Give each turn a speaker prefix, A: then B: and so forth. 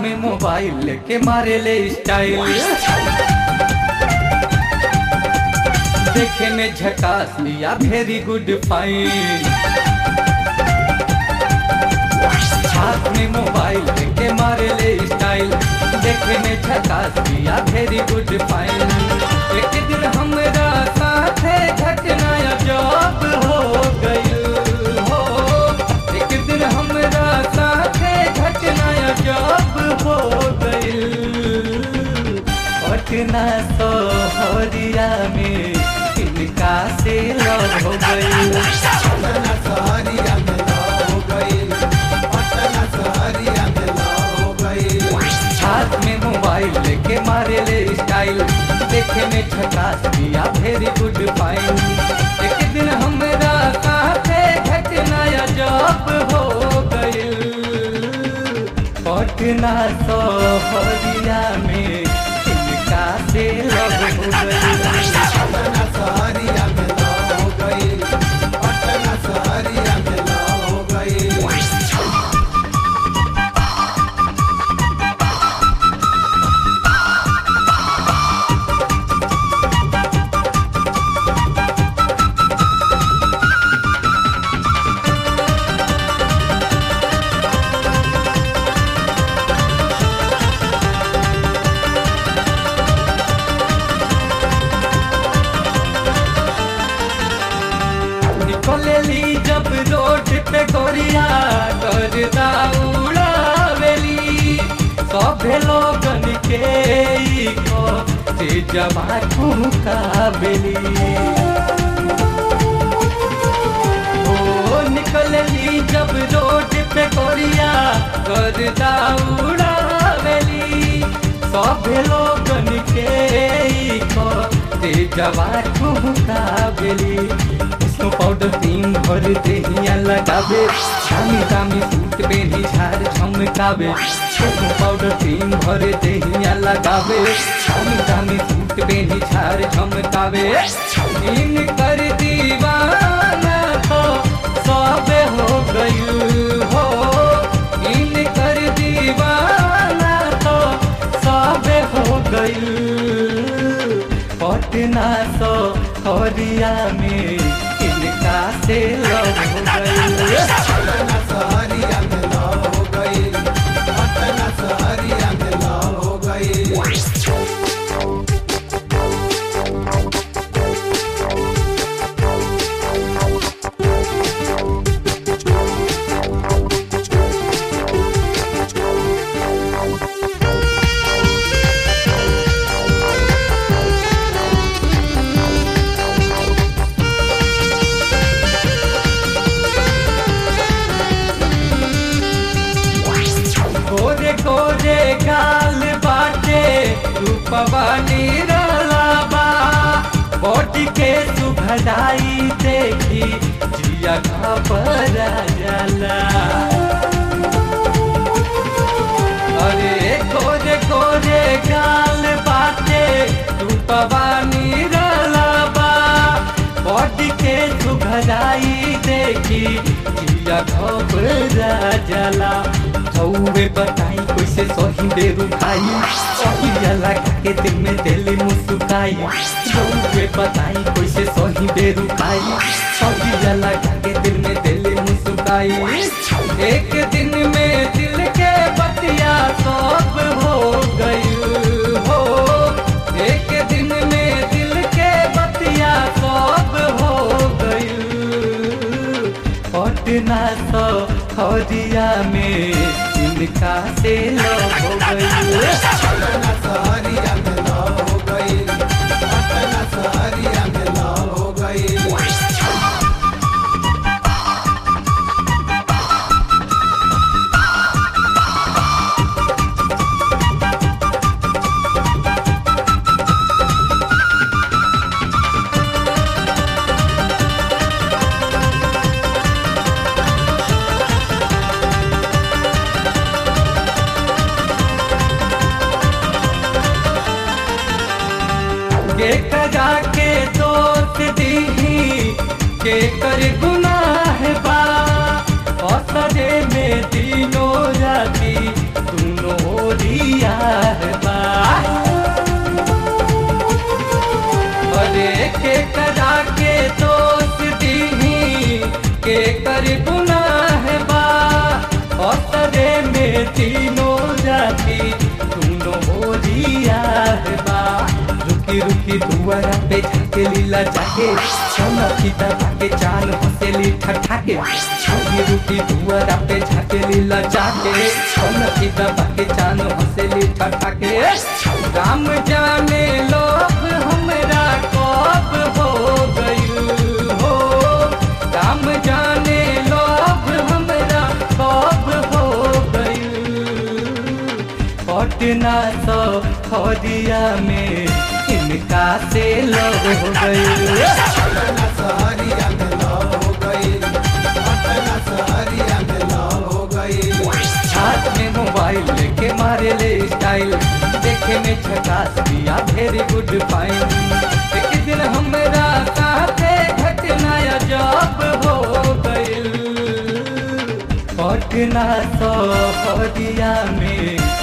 A: में मोबाइल लेके मारे ले स्टाइल देखे में झकास लिया वेरी गुड फाइन हाथ में मोबाइल लेके मारे ले स्टाइल देखे में झकास लिया वेरी गुड फाइन एक दिन हमरा साथे घटना जॉब हो गई हो एक दिन हमरा साथे घटना जॉब हो गई पटना सोहरिया में इनका से लव हो गई
B: पटना सहरिया में लव हो गइल पटना सहरिया में लव हो गइल
A: हाथ में मोबाइल लेके मारे ले स्टाइल देखे में झकास दिया वेरी गुड फाइन एक दिन हमरा साथे घटना जॉब हो गइल पटना सोहरिया में इनका से लव हो गइल
B: पटना सहरिया में लव हो गइल पटना सहरिया में लव हो गइल
A: निकलेली जब रोड पे गोरिया करदा उड़ावेली सभे लोगन के ई को से जवा ठुकावेली ओ निकलेली जब रोड पे गोरिया करदा उड़ावेली सभे लोगन के ई को से जवा ठुकावेली इसको पाउडर क्रीम भर देहिया लगावे दामी दामी सूट पहनी झार झमकावे इसको पाउडर क्रीम भर देहिया लगावे दामी दामी सूट पहनी झार झमकावे इन कर दीवाना तो सब हो गई हो इन कर दीवाना तो सब हो गई पटना सो हरिया में इनका से लव हो गई
B: पटना सहरिया में लव हो गइल पटना सहरिया में लव हो गइल
A: गोरे गोरे गाल बाटे रूपवा निरलाबा बॉडी के सुभराई देखी जिया घबरा जाला अरे गोरे गोरे गाल बाटे रूपवा निरलाबा बॉडी के सुघराई देखी जिया घबरा जाला चौबे बताई कैसे सही बेरू खाई सही जला के दिल में दिल मुस्काई चौबे बताई कैसे सही बेरू खाई सही जला के दिल में दिल मुस्काई एक दिन में दिल के बतिया सब हो गई हो एक दिन में दिल के बतिया सब हो गई पटना तो हरिया में इनका से लव हो गई
B: पटना सहरिया में लव हो गइल पटना सहरिया में लव हो गइल
A: के कजा के दोस्त दीही के कर गुनाह बा असरे में दिनो राती दोनों रूटी दुआरा पे झाके लीला जाके सोना फीता भागे चान हंसेली ठठाके छोटी रूटी दुआरा पे झाके लीला जाके सोना फीता भागे चान हंसेली ठठाके राम जाने लोभ हमरा कब हो गइल हो राम जाने लोभ हमरा कब हो गइल पटना तो खदिया में इनका से लव हो गइल
B: पटना सहरिया में लव हो गई पटना सहरिया में लव हो गई
A: हाथ में मोबाइल लेके मारे ले स्टाइल देखे में झकास दिया वेरी गुड फाइन एक दिन हमरा साथे घटना जब हो गइल पटना तो खदिया में